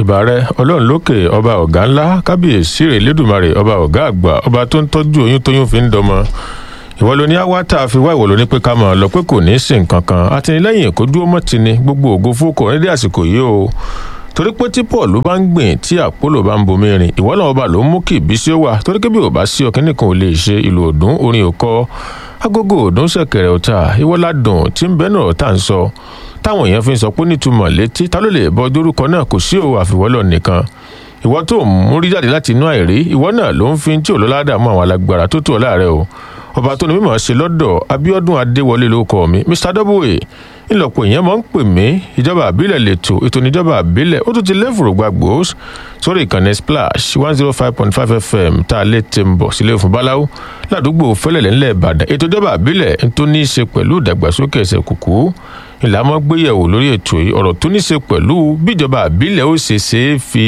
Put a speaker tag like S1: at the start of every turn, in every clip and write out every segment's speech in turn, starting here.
S1: ìbàrẹ ọlọ́run lókè ọba ọ̀gá ńlá kábíyèsí rẹ̀ lẹ́dùnmarè ọba ọ̀gá àgbà ọba tó ń tọ́jú oyún tóyún fi ń dọmọ ìwọ ló ní àwa tá a fi wá ìwọ ló ní pé ká máa lọ pé kò ní í sìn kankan àtìlẹ́yìn kó dúró mọ́ ti ni gbogbo ògo fúkọ nídìí àsìkò yìí o torí pé tí paul bá ń gbìn tí àpólò bá ń bomi rìn ìwọ náà ọba ló ń mú kí ìbísí ó wà torí pé bí ò bá sí ọkàn nìkan ò lè ṣe ìlú òdùn orin òkọ agogo òdùn ṣẹ̀kẹ̀rẹ̀ ọ̀tá ìwọládùn tí ń bẹ náà tá à ń sọ táwọn èèyàn fi ń sọ pé nítumọ̀ létí ta ló lè bọ dórúkọ náà kò sí òwò àfiwọ́lọ̀ nìkan ìwọ tó ń múrí jáde láti inú àìrí ìwọ náà ló ń fi tí òlọ́ládà mọ́ àwọn alágbára tó tó ọ láàrẹ o ọba tó ní mímọ̀ ṣe lọ́dọ̀ abiodun adéwọlé ló kọ mi mr w ńlọpọ̀ èèyàn máa ń pè mí ìjọba àbílẹ̀ lẹ́tọ̀ ètò ìníjọba àbílẹ̀ ó tún ti lẹ́fùrù gbàgbó sórí ìkànnì splash one zero five point five fm tá a lè ti ń bọ̀ sílé fún báláwo ládùúgbò fẹ́lẹ̀lẹ̀ ńlẹ̀ ìbàdàn ètò ìjọba àbílẹ̀ ń tó ní í ṣe pẹ̀lú ìdàgbàsókè ẹsẹ̀ kùkú ìlànà gbéyẹ̀wò lórí ètò yìí ọ̀rọ̀ tó ní í ṣe pẹ̀lú bíjọba àbílẹ̀ ó ṣe ṣe é fi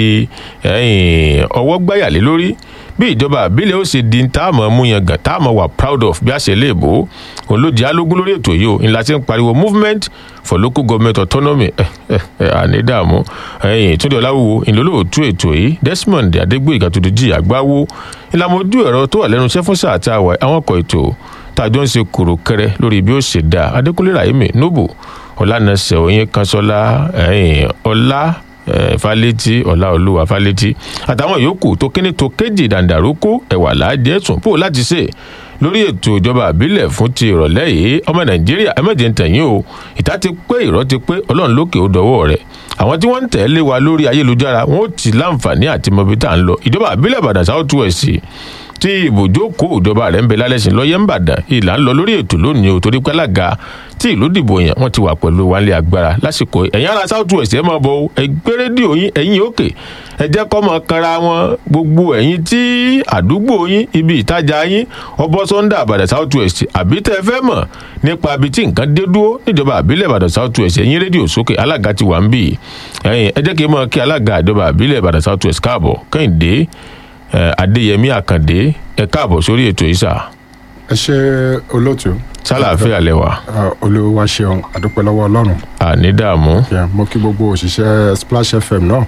S1: ọwọ́ gbáyàlé lórí bí ìjọba àbílẹ̀ ó ṣe di táàmù mú yan gàn táàmù wà proud of bí a ṣe lè bò ó òun ló di alógún lórí ètò yìí o ńlá ti ń pariwo movement for local government autonomy àní dààmú túndé ọláwúwo ìlólóòtú ètò yìí desmond adégbòyìgá tó dojú àgbáwo ìlànà ojú ẹ̀rọ tó wà lẹ́nu iṣẹ́ fún sáà tá a wà àwọn ọkọ̀ ètò tàjọ ń ṣe kúrò kẹrẹ lórí bí ó ṣe dá adékúnlé rahimi nobo ọlànàṣẹ òyìn kanṣọlá ọlá fálétí ọláolúwa fálétí àtàwọn yòókù tó kíní tó kéjì dàǹdàrókò ẹwà láàjẹ ẹsùn pò láti ṣe lórí ètò ìjọba àbílẹ̀ fún ti ìrọ̀lẹ́ yìí ọmọ nàìjíríà ẹ̀mẹ́jẹ̀ ń tẹ̀yìn o ìta ti pé ìrọ́ ti pé ọlọ́run lókè ó dọwọ́ rẹ̀ àwọn tí wọ́n ń tẹ̀lé wa lórí ayélujára wọn ó ti láǹfààní àti mọbi tá à ń lọ ìjọba àbílẹ̀ ìbàdàn south west tí ibùjókòó ìjọba rẹ̀ ń bẹ lálẹ́sìn lọ́yẹ́ ń bàdàn ìlà ń lọ lórí ètò lónìí o torí pé alága tí ìlú dìbò yẹn wọ́n ti wà pẹ̀lú wálé agbára lásìkò ẹ̀yìn ara south west ẹ̀ máa bọ̀ ẹgbẹ́ rédíò yín ẹ̀yìn òkè ẹ jẹ́ kọ́ máa kanra wọn gbogbo ẹ̀yìn tí àdúgbò yín ibi ìtajà yín ọbọ̀ sọ́ńdà àbàdàn south west àbí tẹ́ ẹ fẹ́ mọ̀ nípa ibi tí nǹkan dé dúró níjọba àbílẹ̀ ìbàdàn south west ẹ̀yìn rédíò sókè alága ti wà ń bì ẹ̀yìn ẹ jẹ́ kí n máa kí alága ìjọba àbílẹ̀ ìbàdàn south west káàbọ̀ kẹ́hìndé adéyẹmí àkàndé ẹ káàbọ̀ sórí ètò yìí sà.
S2: ẹ ṣe olóòtú.
S1: sálàáfíà lẹwà.
S2: olúwa ṣeun àdúpẹ́ lọ́wọ́ ọlọ́run.
S1: àní dààmú.
S2: mo kí gbogbo òṣìṣẹ́ splash fm náà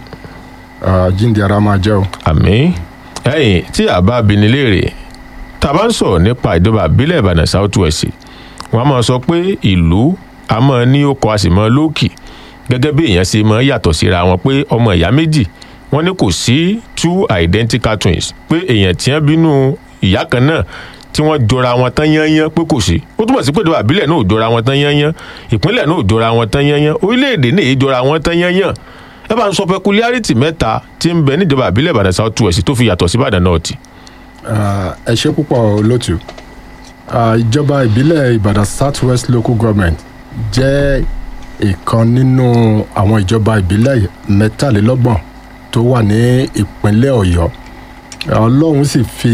S2: jíǹde ara máa jẹ́ o.
S1: àmì ẹyìn tí a bá bi ní léèrè tá a bá ń sọ̀rọ̀ nípa ìjọba àbílẹ̀ ìbàdàn south west wọ́n á máa sọ pé ìlú a máa ní okọ̀ a sì máa lóòkì gẹ́gẹ́ bí èèyàn ṣe máa yàtọ̀ síra wọn pé ọmọ ìyá méjì wọ́n ní kò sí two identical twins pé èèyàn tí wọ́n bínú ìyá kan náà tí wọ́n jọra wọn tán yányán pé kò sí ó túbọ̀ sí pé ìjọba àbílẹ̀ náà ò jọra wọn tán yányán ìpínlẹ̀ náà ò jọra wọn tán yányán orílẹ̀-èdè náà èyí jọra wọn tán yányán ẹ bá ń sọ peculiarity mẹ́ta tí ń bẹ níjọba àbílẹ̀ ìbàdàn south west tó fi yàtọ̀ sí ìbàdàn north.
S2: ẹ ṣe púpọ̀ lótú ìjọba ìbílẹ̀ ìbàdàn south west local government jẹ́ ìkan nínú àwọn ìjọba ìbílẹ̀ mẹ́tàlélọ́gbọ̀n tó wà ní ìpínlẹ̀ ọ̀yọ́ ọlọ́run sì fi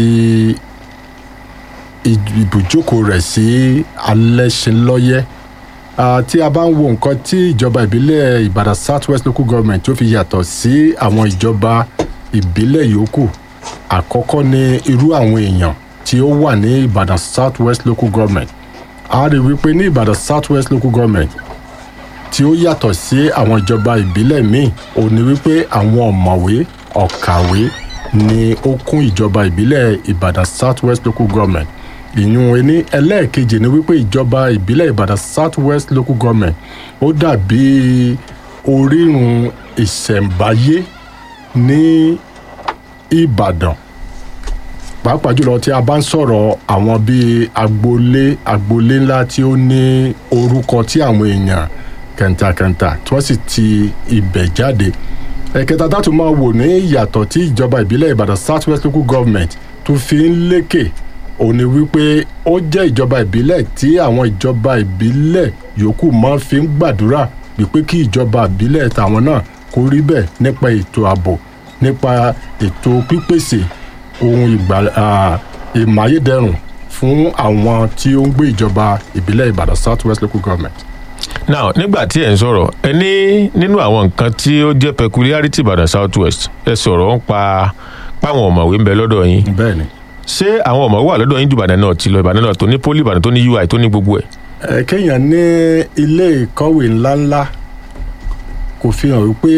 S2: ibùjókòó rẹ̀ sí alẹ́sìnlọ́yẹ́ tí a bá ń wo nǹkan tí ìjọba ìbílẹ̀ ìbàdàn south west local government tó fi yàtọ̀ sí àwọn ìjọba ìbílẹ̀ yòókù àkọ́kọ́ ní irú àwọn èèyàn tí ó wà ní ìbàdàn south west local government a rí wípé ní ìbàdàn south west local government tí ó yàtọ̀ sí àwọn ìjọba ìbílẹ̀ míì ò ní wípé àwọn ọ̀mọ̀wé ọ̀kàwé ni ó kún ìjọba ìbílẹ̀ ìbàdàn south west local government ìyún ẹni ẹlẹ́ẹ̀kejì ni wípé ìjọba ìbílẹ̀ ìbàdàn south west local government ó dàbí orírun ìṣẹ̀ǹbáyé ní ìbàdàn pàápàá jùlọ tí a bá ń sọ̀rọ̀ àwọn bíi agboolé agboolé ńlá tí ó ní orúkọ tí àwọn èèyàn kẹntàkẹntà tí wọ́n sì ti ibẹ̀ jáde ẹ̀kẹta tá a tún máa wò ní ìyàtọ̀ tí ìjọba ìbílẹ̀ ìbàdàn south west local government tó fi ń lékè ò ní wípé ó jẹ́ ìjọba ìbílẹ̀ tí àwọn ìjọba ìbílẹ̀ yòókù máa fi ń gbàdúrà wípé kí ìjọba ìbílẹ̀ tàwọn náà kó rí bẹ́ẹ̀ nípa ètò ààbò nípa ètò pípèsè ohun ìmáyédẹrùn fún àwọn tí ó ń gbé ìjọba ìbílẹ̀ ìbàdàn south west local government
S1: now nígbà tí ẹ ń sọ̀rọ̀ ẹ ní nínú àwọn nǹkan tí ó jẹ́ peculiarity ìbàdàn south west ẹ sọ̀rọ̀ ń pa páwọn ọ̀mọ̀wé ń bẹ lọ́dọ̀ yín
S2: bẹ́ẹ̀ ni.
S1: ṣé àwọn ọ̀mọ̀wé wà lọ́dọ̀ yín ju ìbàdàn náà ti lọ ìbàdàn náà tó ní poli ìbàdàn tó ní ui tó ní gbogbo ẹ̀.
S2: ẹ kéèyàn ní ilé ìkọ́wé ńláńlá kò fi hàn wípé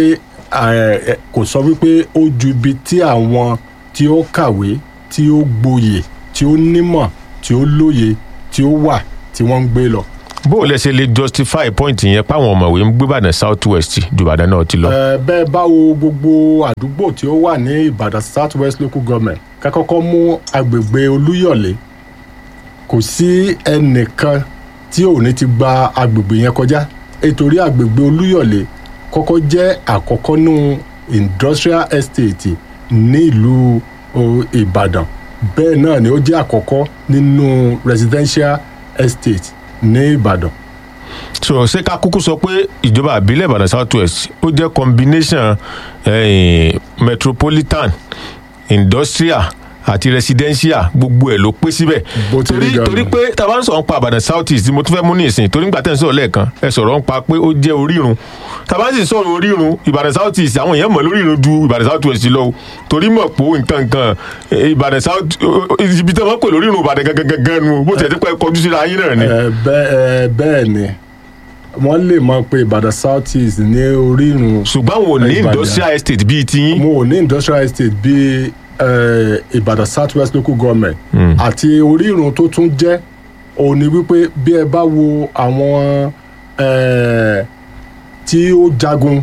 S2: eh, eh, kò sọ wípé ó ju ibi tí àwọn tí ó kàwé tí ó gboyè tí ó nímọ̀ tí ó lóye tí ó wà tí wọ́n ń gbé lọ.
S1: bó o lẹ ṣe lè justify point yẹn páwọn ọ̀mọ̀wé ń gbé Ìbàdàn south west ju Ìbàdàn náà ti lọ.
S2: Eh, bẹ́ẹ̀ bá wo gbogbo àdúgbò tí ó wà ní Ìbàdàn South West Local Government ká kọ́kọ́ mú agbègbè Olúyọ̀lé kò sí ẹnìkan tí ò ní ti gba agbègbè yẹn kọjá nítorí agbègbè Olúyọ̀lé kọ́kọ́ jẹ́ àkọ́kọ́ nù industrial estate ní ìlú o, Ìbàdàn bẹ́ẹ̀ náà ni ó jẹ́ àkọ́kọ́ nínú residential estate ní Ìbàdàn
S1: so ṣé ká kúkú sọ pé ìjọba àbílẹ̀ Ìbàdàn south west ó jẹ́ combination eh, metropolitan industrial àti residential gbogbo ẹ̀ ló pé síbẹ̀
S2: Bó ti rí
S1: torí
S2: gan-an.
S1: torí pé tá a bá ń sọ̀rọ̀ ń pa Ìbàdàn south east mo tún fẹ́ mú ní ìsìn torí nígbà tẹ́ ń sọ̀rọ̀ lẹ́ẹ̀kan ẹ sọ̀rọ̀ ń pa pé ó jẹ́ orírun tá a bá sì sọ̀rọ̀ orírun Ìbàdàn south east àwọn èèyàn mọ̀ lórírun ju Ìbàdàn south west lọ o torí mọ̀ pé nǹkan nǹkan eh, Ìbàdàn south ibi tí wọ́n pè lórírun Ìbàdàn gangan gangan nu bó tiẹ̀ ti pẹ́ kọjú síra yín náà ni.
S2: Eh, bẹ́- eh, bẹ́ẹ̀ ni wọ́n lè mọ̀ pé Ìbàdàn South East ní orírun
S1: ṣùgbọ́n àwọn ò ní
S2: Ìbàdàn.
S1: industrial estate bíi tiyín
S2: mo ò ní industrial estate bíi eh, Ìbàdàn South West Local Government àti orírun tó tún jẹ́ òun ni wípé bí ẹ bá wo àwọn eh, tí ó jagun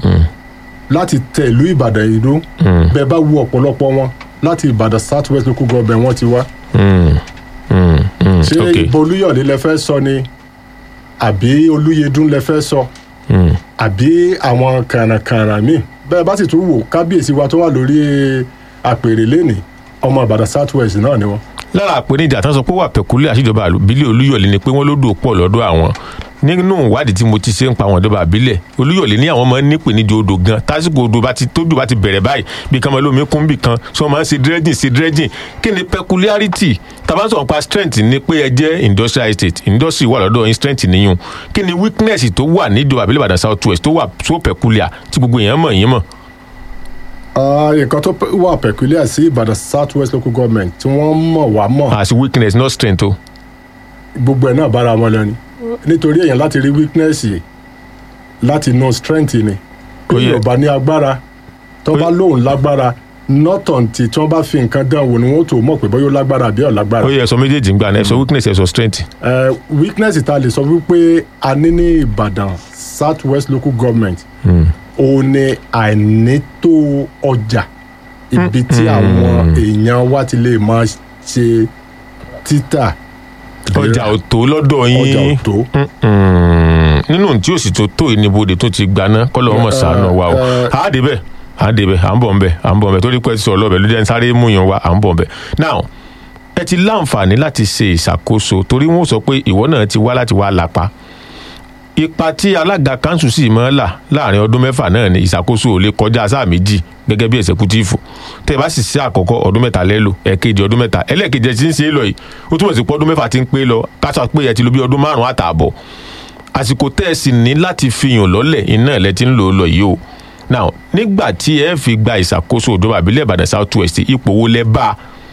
S2: láti tẹ ìlú Ìbàdàn ìlú bẹ́ẹ̀ bá wo ọ̀pọ̀lọpọ̀ wọn láti Ìbàdàn South West Local Government wọ́n ti wá
S1: Mm, mm, mm,
S2: ṣé
S1: okay.
S2: ibo Olúyọ̀lé lẹ fẹ́ sọ ni àbí Olúyẹdùn lẹ fẹ́ sọ
S1: Mm.
S2: àbí àwọn kàrànkàràn míì bẹ́ẹ̀ bá sì tún wò kábíyèsí wa tó wà lórí àpèrè lẹ́nìí ọmọ Ìbàdàn South West náà ni wọ́n.
S1: lára àpèníjà tán sọ pé wà pẹ̀kúlẹ̀ àṣìjọba àbílẹ̀ olúyọ̀lé ni pé wọ́n ló dò pọ̀ lọ́dọ̀ àwọn nínú ìwádìí tí mo ti ṣe ń pa àwọn ìjọba àbílẹ̀ olúyọ̀lé ní àwọn máa ń nípèníjà odò gan tásìkò odò bá ti tójú bá ti bẹ̀rẹ̀ báyìí bí kan máa lómi kún bì kan tí wọ́n máa ń ṣe dredging ṣe dredging kí ni peculiarity tàbá sọ̀rọ̀ pa strength ni pé ẹ jẹ́ industrial estate industry wà lọ́dọ̀ yín strength níyùn kí ni weakness tó wà níjọba àbílẹ̀ Ìbàdàn South West tó wà so peculiar tí gbogbo èèyàn mọ̀ yín mọ̀.
S2: Ah, nǹkan tó pe- wà peculiar sí Ìbàdàn South West Local Government tí wọ́n mọ̀ wá mọ̀
S1: as weakness not strength o.
S2: gbogbo ẹ̀ náà bára wọn lọ ni nítorí èèyàn láti rí weakness yìí láti know strength ni
S1: Ó yẹ.
S2: bí yorùbá ní agbára tó bá lóun lágbára nọ́tàn tí tí wọ́n bá fi nǹkan dán wò ni wọ́n tó mọ̀ pé bóyá ó lágbára àbí ọ̀ lágbára.
S1: ó yẹ ẹ̀sọ́ méjèèjì ń gbà náà ẹ̀sọ́ weakness ẹ̀sọ́ strength.
S2: Eh, weakness ta lè sọ wípé a ní ní ìbàdàn south west local government òun ni àìnító ọjà ibi tí àwọn èèyàn wa ti lè máa ṣe títà
S1: ọjà ò tó lọ́dọ̀ yín
S2: ọjà ò tó.
S1: Mm, nínú tí òsì tó tó ìníbodè tó ti gbaná kọ́lọ́ ọmọ sàánù wa o
S2: ẹ.
S1: à á débẹ̀ à á débẹ̀ à ń bọ̀ nbẹ̀ à ń bọ̀ nbẹ̀ torí pé ẹ ti sọ ọlọ́bẹ̀ ló jẹ́ ń sáré mú yan wa à ń bọ̀ nbẹ̀ now ẹ ti láǹfààní láti ṣe ìṣàkóso torí wọn ò sọ pé ìwọ náà ti wá láti wá lápá ipa tí alága kanṣu sì máa ń là láàrin ọdún mẹ́fà náà ni ìṣàkóso ò lè kọjá sáà méjì gẹ́gẹ́ bí ẹ̀sẹ̀kútífù tẹ́ ẹ bá sì ṣe àkọ́kọ́ ọdún mẹ́ta lẹ́lò ẹ̀kejì ọdún mẹ́ta ẹlẹ́ẹ̀kejì ẹ̀ ti ń ṣe é lọ yìí ó túmọ̀ sí pé ọdún mẹ́fà ti ń pé lọ káṣá pé ẹ ti lo bí ọdún márùn-ún àtààbọ̀ àsìkò tẹ́ ẹ sì ní láti fihàn lọ́lẹ̀ iná ẹ̀ lẹ́ ti ń lò ó lọ yìí o now nígbà tí ẹ fi gba ìṣàkóso ìjọba àbílẹ̀ ìbàdàn south west ipò wo lẹ bá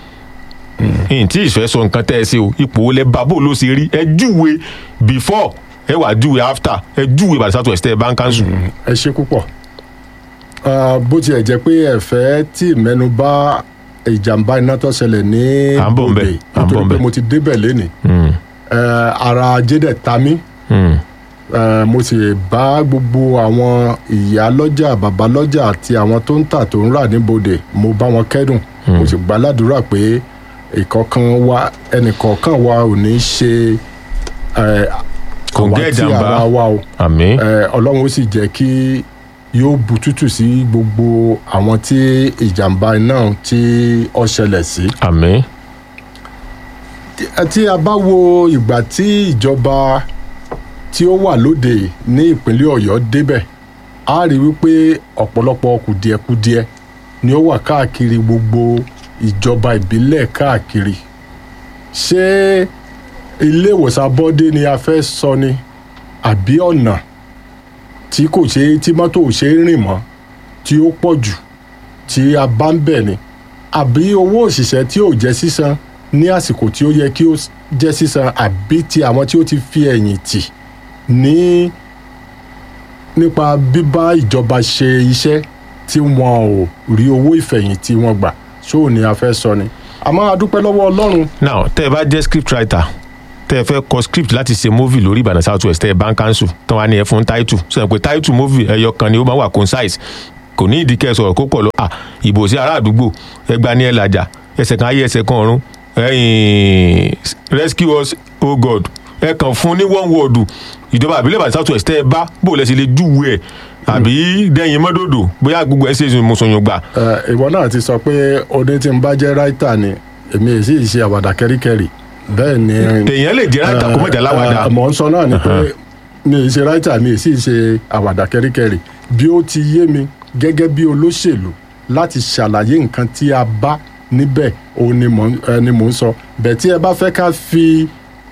S1: n tí ìfẹ́ sọ nǹkan tẹ́ ẹ ṣe o ipò wo lẹ bá bó ló ṣe rí ẹ júwe before ẹ wà júwe after ẹ júwe ìbàdàn south west tẹ́ ẹ bá ń kánṣu.
S2: ẹ ṣe púpọ̀ Ah, bó tiẹ̀ jẹ́ pé ẹ̀fẹ́ tí mẹ́nu bà ìjàmbá iná tó ṣẹlẹ̀ ní
S1: À ń bọ̀ ńbẹ̀, à ń bọ̀
S2: nítorí pé
S1: ńbẹ̀.
S2: mo ti débẹ̀ lénìí
S1: Mm,
S2: Eh, ara ajé dẹ̀ ta mí
S1: mm,
S2: Eh, mo sì bá gbogbo àwọn ìyá lọ́jà bàbá lọ́jà àti àwọn tó ń tà tó ń rà níbodè mo bá wọn kẹ́dùn mo sì gbà ládùúrà pé ìkọ̀ọ̀kan wa ẹnìkọ̀ọ̀kan wa ò ní ṣe eh,
S1: Kò ń gẹ́
S2: àwátì
S1: ìjàmbá.
S2: ara wa o
S1: àmín
S2: Eh, ọlọ́run ó sì jẹ́ kí yóò bu tútù sí gbogbo àwọn tí ìjàmbá iná tí ó ṣẹlẹ̀ sí.
S1: àmín
S2: Tí- tí a bá wo ìgbà tí ìjọba tí ó wà lóde ní ìpínlẹ̀ ọ̀yọ́ débẹ̀ a rí wípé ọ̀pọ̀lọpọ̀ kùdìẹ̀kudiẹ ni ó wà káàkiri gbogbo ìjọba ìbílẹ̀ káàkiri ṣé ilé ìwòsàn abọ́dé ni a fẹ́ sọ ni àbí ọ̀nà tí kò ṣe tí mọ́tò ò ṣe é rìn mọ́ tí ó pọ̀ jù tí a bá ń bẹ̀ ni àbí owó òṣìṣẹ́ tí ò jẹ́ sísan ní àsìkò tí ó yẹ kí ó s- jẹ́ sísan àbí ti àwọn tí ó ti fi ẹ̀yìn tì ní nípa bíbá ìjọba ṣe iṣẹ́ tí wọn ò rí owó ìfẹ̀yìntì wọn gbà ṣóò ni a fẹ́ sọ ni àmọ́ a dúpẹ́ lọ́wọ́ ọlọ́run
S1: now tẹ́ ẹ bá jẹ́ script writer tẹ́ ẹ fẹ́ kọ script láti ṣe movie lórí ìbàdàn south west tẹ́ ẹ bá ń cancel tán wá ní ẹ fún title sọ pé title movie ẹyọ kan ni ó máa wà concise kò ní ìdí kẹ́ ẹ sọ̀rọ̀ kó pọ̀ lọ à ìbò sí ará àdúgbò ẹgbà ní ẹ làjà ẹsẹ̀ kan ayé ẹsẹ̀ kan ọ̀run ẹ̀yìn rescue us oh god ẹ kàn fún ní one word ìjọba àbílẹ̀ ìbàdàn south west tẹ́ ẹ bá bò lẹ́sẹ̀ lè júwe ẹ̀ àbí dẹ́yìn mọ́dòdò bóyá gbogbo ẹ̀ ṣe mùsùlùmí gbà
S2: Ẹ, ìwọ náà ti sọ pé ọdún tí n bá jẹ́ ráìtà ni èmi èsì ṣe àwàdà kẹ́ríkẹ́rì bẹ́ẹ̀ ni
S1: èèyàn lè jẹ́ ráìtà kó mọ̀jà láwàdà
S2: Ẹ, mọ̀ ń sọ náà ni pé mi ì ṣe ráìtà mi ì sì ṣe àwàdà kẹ́ríkẹ́rì bí ó ti yé mi gẹ́gẹ́ bí olóṣèlú láti ṣàlàyé nǹkan tí a bá níbẹ̀ òun ni mò ń- ẹ, ni mò ń sọ bẹ́ẹ̀ tí ẹ bá fẹ́ ká fi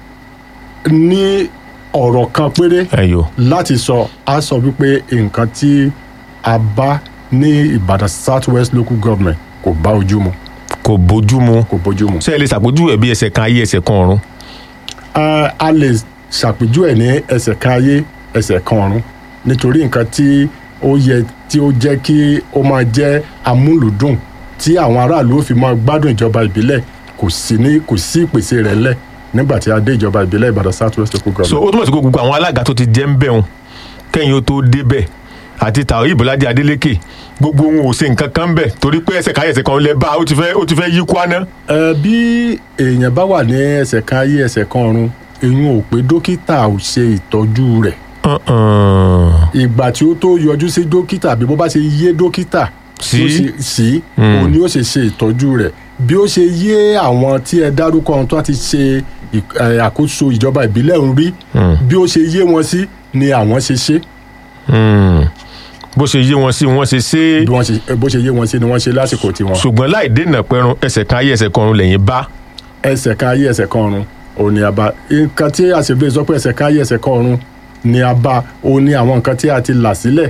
S2: ní ọ̀rọ̀ kan péré
S1: ẹ̀yọ́
S2: láti sọ a sọ wípé nǹkan tí a bá ní ìbàdàn south west local government kò bá ojú mu
S1: kò bójú mu
S2: kò bójú mu.
S1: ṣé ẹ lè ṣàpèjúwe bí ẹsẹ̀ kan ayé ẹsẹ̀ kan ọ̀run
S2: a a lè ṣàpèjúwe ní ẹsẹ̀ kan ayé ẹsẹ̀ kan ọ̀run nítorí nǹkan tí ó yẹ tí ó jẹ́ kí ó máa jẹ́ amúlùdùn tí àwọn aráàlú ó fi máa gbádùn ìjọba ìbílẹ̀ kò sí ní kò sí ìpèsè rẹ̀ lẹ̀ nígbà tí a dé ìjọba ìbílẹ̀ ìbàdàn south west local
S1: so
S2: government.
S1: ó túmọ̀ sí pé gbogbo àwọn alága tó ti jẹ́ ń bẹ̀rùn kẹ́yìn ó tó débẹ̀ àti tàwọn ìbọ̀ládé adélékè gbogbo ohun ò ṣe nǹkan kan bẹ̀ torí pé ẹsẹ̀ káyọ̀ ẹsẹ̀ kan lẹ bá ó ti fẹ́ ó ti fẹ́ yí kwana.
S2: ẹ bí èèyàn bá wà ní ẹsẹ̀ kan ayé ẹsẹ̀ kan ọ̀run èyí ò pé dókítà ò ṣe ìtọ́jú rẹ̀ ìgbà tí ó tó yọjú sí dókítà àbí bó bá ṣe yé dókítà
S1: Sí.
S2: tí ó ṣe- sí
S1: Mm.
S2: òun ni ó ṣe ṣe ìtọ́jú rẹ̀ bí ó ṣe yé àwọn tí ẹ dárúkọ ohun tó ti ṣe ì- ẹ, àkóso ìjọba ìbílẹ̀ ń rí bí ó ṣe yé wọn sí ni àwọn ṣe ṣe
S1: bó ṣe yé wọn sí wọn ṣe ṣe
S2: bí wọ́n ṣe bó ṣe yé wọn sí ni wọ́n ṣe lásìkò tiwọn.
S1: ṣùgbọ́n láì dènà pẹ̀rùn ẹsẹ̀ kan ayé ẹsẹ̀ kan ọ̀run lẹ́yìn bá
S2: ẹsẹ̀ kan ayé ẹsẹ̀ kan ọ̀run òun ni a bá nǹkan tí àṣebíyẹ sọ pé ẹsẹ̀ kan ayé ẹsẹ̀ kan ọ̀run ni a bá òun ni àwọn nǹkan tí a ti là sílẹ̀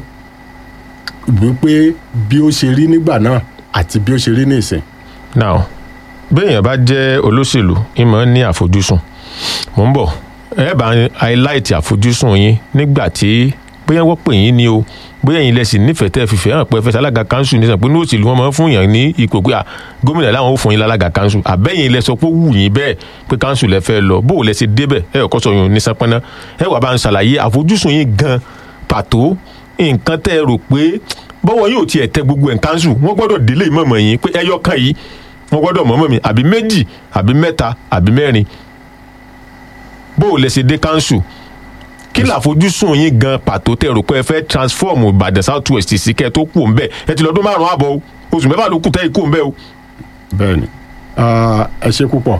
S2: wípé bí ó ṣe rí nígbà náà àti bí ó ṣe rí ní ìsìn.
S1: now béèyàn bá jẹ́ olóṣèlú ìmọ̀ ní àfojúsùn mò ń bọ̀ ẹ bá highlight àfojúsùn yín nígbà tí bóyá wọ́n pè yín ni o bóyá ẹ̀yin lẹ́sìn nífẹ̀ẹ́ tẹ́ fi fẹ́ràn pé fẹsẹ̀ alága kanṣu ní sàn pé ní òṣèlú wọn máa ń fún yàn ní ipò pé à gómìnà làwọn ò fún yín lálága kanṣu àbẹ́yìn ilẹ̀ sọ pé ó wù yín bẹ́ẹ̀ pé kanṣu lẹ fẹ́ lọ bó o lẹ ṣe débẹ̀ ẹ ò kọ́ sọ yun ní sápẹ́ná ẹ wà bá ń ṣàlàyé àfojúsùn yín gan pàtó nǹkan tẹ́ ẹ rò pé bọ́wọ́ yóò tiẹ̀ tẹ gbogbo ẹ̀ kanṣu wọ́n gbọ́dọ̀ délé ìmọ̀mọ̀ yín pé ẹyọ kan yìí wọ́n gbọ́dọ̀ mọ̀mọ́ mi àbí méjì àbí mẹ́ta àbí mẹ́rin bó o lẹ ṣe dé kanṣu kí làfojúsùn yín gan pàtó tẹ rò pé ẹ fẹ́ transform ìbàdàn south west sí kẹ́ ẹ tó kú òun bẹ́ẹ̀ ẹ ti lọ́dún márùn-ún àbọ̀ o oṣù mẹ́fà ló kù tẹ́ ikú òun bẹ́ẹ̀ o.
S2: bẹ́ẹ̀ni Ah, ẹ ṣe púpọ̀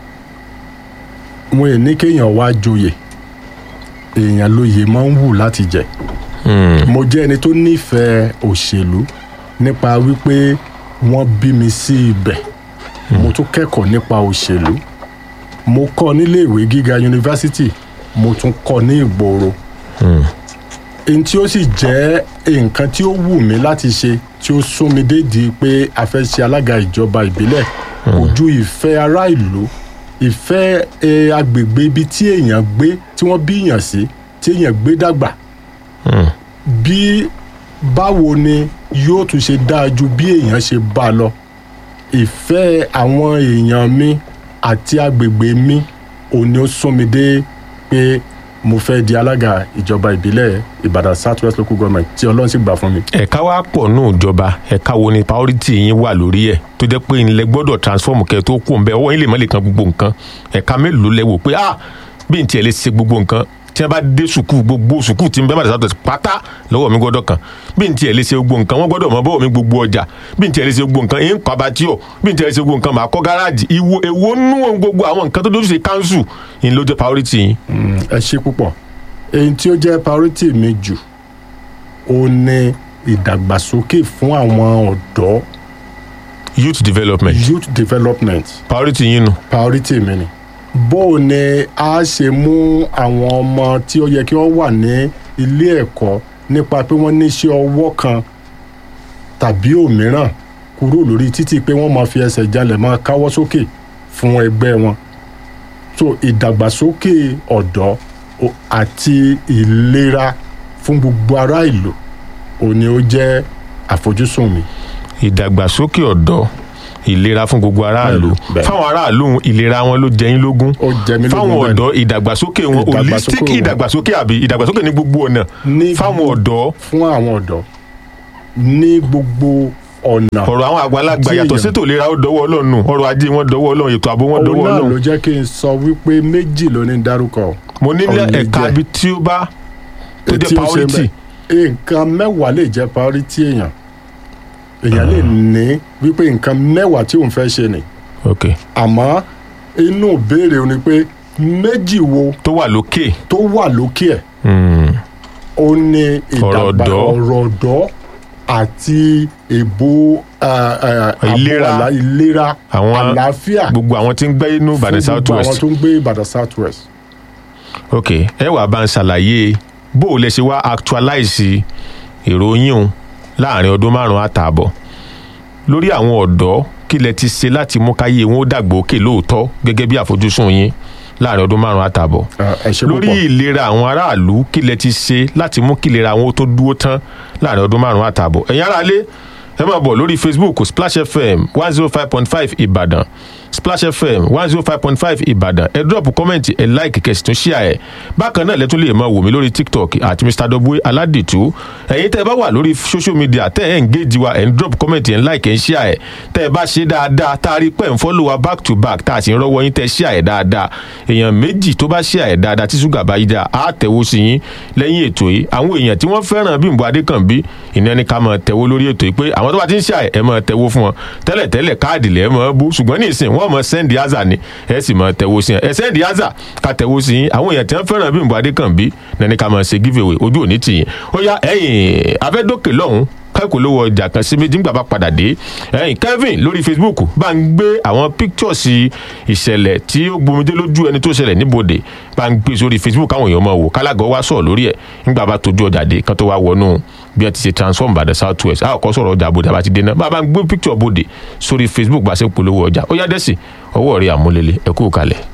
S2: wọn ò ní kéèyàn wá joyè èèyàn lóye máa ń wù láti jẹ mo jẹ́ ẹni tó nífẹ̀ẹ́ òṣèlú nípa wípé wọ́n bí mi sí ibẹ̀ mo tún kẹ́kọ̀ọ́ nípa òṣèlú mo kọ́ nílé ìwé gíga yunifásitì mo tún kọ́ ní ìgboro èyí tí ó sì jẹ́ nǹkan tí ó wù mí láti ṣe tí ó sún mi dédìí pé a fẹ́ ṣe alága ìjọba ìbílẹ̀ ojú ìfẹ́ ará ìlú ìfẹ́ eh, agbègbè ibi tí èèyàn gbé tí wọ́n bí èèyàn sí tí èèyàn gbé dàgbà bí báwo ni yóò tún ṣe dáa ju bí èèyàn ṣe bá a lọ ìfẹ́ àwọn èèyàn mi àti agbègbè mi òun ni ó sún mi dé pé mo fẹ́ di alága ìjọba ìbílẹ̀ ìbàdàn south west local government tí ọlọ́run sì gbà fún mi.
S1: ẹ̀ka wa pọ̀ nù ìjọba ẹ̀ka wo ni priority yín wà lórí ẹ̀ tó jẹ́ pé ilẹ̀ gbọ́dọ̀ transform kẹ́ ẹ tó kú òun bẹ́ẹ̀ ọwọ́ yín lè má lè kan gbogbo nǹkan ẹ̀ka mélòó lẹ wò pé ah bí n tiẹ̀ lè ṣe gbogbo nǹkan tí wọ́n bá dé sùkúù gbogbo sùkúù tí n bẹ́ẹ̀ bá dàgbà pátá lọ́wọ́ mi gbọ́dọ̀ kan bí n tiẹ̀ lè ṣe gbogbo nǹkan wọ́n gbọ́dọ̀ mọ bọ́ọ̀ mi gbogbo ọjà bí n tiẹ̀ lè ṣe gbogbo nǹkan èyí ń kọ́ abatíọ̀ bí n tiẹ̀ lè ṣe gbogbo nǹkan màá kọ́ gáràjì ìwo èwo nú ohun gbogbo àwọn nǹkan tó dójú ṣe council ìyẹn ló jẹ́ priority yín.
S2: Mm, ẹ ṣe púpọ̀ èyí tí ó jẹ́ priority mi jù ó ní ìdàgbàsókè fún àwọn ọ̀dọ́
S1: youth development
S2: youth development
S1: priority yín nu.
S2: priority mi ni bó o ní a ṣe mú àwọn ọmọ tí ó yẹ kí wọ́n wà ní ilé ẹ̀kọ́ nípa pé wọ́n ní iṣẹ́ ọwọ́ kan tàbí òmíràn kúrò lórí títí pé wọ́n máa fi ẹsẹ̀ jalè máa káwọ́ sókè fún ẹgbẹ́ wọn so ìdàgbàsókè ọ̀dọ́ o- àti ìlera fún gbogbo ará ìlú òun ni ó jẹ́ àfojúsùn mi.
S1: ìdàgbàsókè ọ̀dọ́ ìlera fún gbogbo aráàlú
S2: Bẹ́ẹ̀ni, bẹ́ẹ̀ni.
S1: fáwọn aráàlú ìlera wọn ló jẹ yín lógún
S2: ó jẹ mí lógún
S1: fáwọn
S2: bẹ́ẹ̀ ni.
S1: ọ̀dọ́ ìdàgbàsókè wọn
S2: Ìdàgbàsókè
S1: holistic
S2: wọn.
S1: ìdàgbàsókè àbí ìdàgbàsókè ní gbogbo ọ̀nà
S2: Ní
S1: fáwọn ọ̀dọ́
S2: fún àwọn ọ̀dọ́ ní gbogbo ọ̀nà.
S1: ọ̀rọ̀ àwọn àgbàlagbà
S2: Tí
S1: yàtọ̀
S2: èèyàn-
S1: sétò ìlera ó dọwọ́ ọlọ́run nù ọrọ̀ ajé wọn dọwọ́ ọlọ́run ètò ààbò wọn
S2: òun
S1: dọwọ́
S2: náà ló
S1: ọlọ́run
S2: jẹ́ kí n sọ wípé méjì ló ní dárúkọ.
S1: mo ní
S2: òun lè
S1: ẹ̀ka
S2: jẹ́.
S1: ibi tí ó bá tó
S2: Tí
S1: jẹ́
S2: ó ṣe
S1: priority
S2: bẹ́ẹ̀. nǹkan mẹ́wàá lè jẹ́ priority èèyàn èèyàn lè ní wípé nǹkan mẹ́wàá tí òun fẹ́ ṣe ni
S1: ok
S2: àmọ́ inú ìbéèrè òun ni pé méjì wo
S1: tó wà lókè
S2: tó wà lókè ẹ̀
S1: Hmm.
S2: ó ní ìdàgbà
S1: ọ̀dọ́.
S2: ọ̀rọ̀ ọ̀dọ́ àti èbó ah, ah, àbò
S1: Ìlera.
S2: àlá- ìlera
S1: Àwọn-
S2: àlàáfíà
S1: gbogbo àwọn tí ń gbé inú Ìbàdàn
S2: fún
S1: south
S2: gbogbo àwọn
S1: west
S2: tó ń gbé Ìbàdàn south west.
S1: ok ẹ wàá bá ń ṣàlàyé bó o lè ṣe wá actualize ìròyìn òun láàrin ọdún márùn-ún àtààbọ̀ lórí àwọn ọ̀dọ́ kí lẹ ti ṣe láti mú káyé wọn ó dàgbò òkè lóòótọ́ gẹ́gẹ́ bí àfojúsùn yín láàrin ọdún márùn-ún àtààbọ̀
S2: Ah, ẹ ṣé
S1: lórí
S2: púpọ̀.
S1: ìlera àwọn aráàlú kí lẹ ti ṣe láti mú kí ìlera àwọn ó tó dúró tán láàrin ọdún márùn-ún àtààbọ̀ ẹ̀yin aráalé ẹ máa bọ̀ lórí facebook splash fm one zero five point five ìbàdàn splash fm one zero five point five ìbàdàn ẹ drop comment ẹ like kẹsì tún share ẹ bákan náà lẹ́tún lè máa wò mí lórí tiktok àti mr w aládìtú ẹ̀yin tẹ́ ẹ bá wà lórí social media tẹ́ ẹ ń engage wa ẹ ń drop comment ẹ ń like ẹ ń share ẹ tẹ́ ẹ bá ṣe dáadáa tá a rí pẹ́ ń follow wa back to back tá a sì ń rọ́wọ́ yín tẹ́ ẹ share ẹ dáadáa èèyàn méjì tó bá share ẹ dáadáa tí ṣúgà bá yí dáa á tẹ̀wó sí yín lẹ́yìn ètò yìí àwọn èèyàn tí wọ́n fẹ́ràn Bímbọ́ Adékànbí ìní ẹni ká máa tẹ̀wó lórí ètò yìí pé àwọn tó bá ti ń share ẹ máa tẹ̀wó fún wọn tẹ́lẹ̀ tẹ́lẹ̀ káàdì lẹ́ẹ̀ máa bú ṣùgbọ́n ní ìsìn wọ́n máa sẹ́ndì áza ni ẹ sì máa tẹ̀wó sí yẹn ẹ sẹ́ndì áza ká tẹ̀wó sí yín àwọn èèyàn tí wọ́n fẹ́ràn Bímbọ́ Adékànbí ní ká máa ṣe giveaway ojú òní tì yín ó yá ẹ̀yìn afẹ́dókè lọ́hùn kẹ́kọ̀ọ́ lówó ọjà kan sí méjì ńgbà bá padà dé ẹ̀yìn Kevin lórí Facebook bá ń gbé àwọn pictures ìṣẹ̀lẹ̀ tí ó gbomidé lójú ẹni tó ṣẹlẹ̀ níbodè bá ń gbé sórí Facebook káwọn èèyàn máa wò kálágọ̀ wá sọ̀rọ̀ lórí ẹ̀ ńgbà bá tójú ọjà dé kán tó wá wọnú bí wọ́n ti ṣe transform Ìbàdàn South West a kò sọ̀rọ̀ ọjà bodè àbá ti dé náà bá a bá ń gbé picture bodè sórí Facebook bá a ṣe ń polówó ọjà ó yá dẹ́sì ọwọ́ rẹ̀ àmúlélẹ̀ ẹ̀kú kalẹ̀.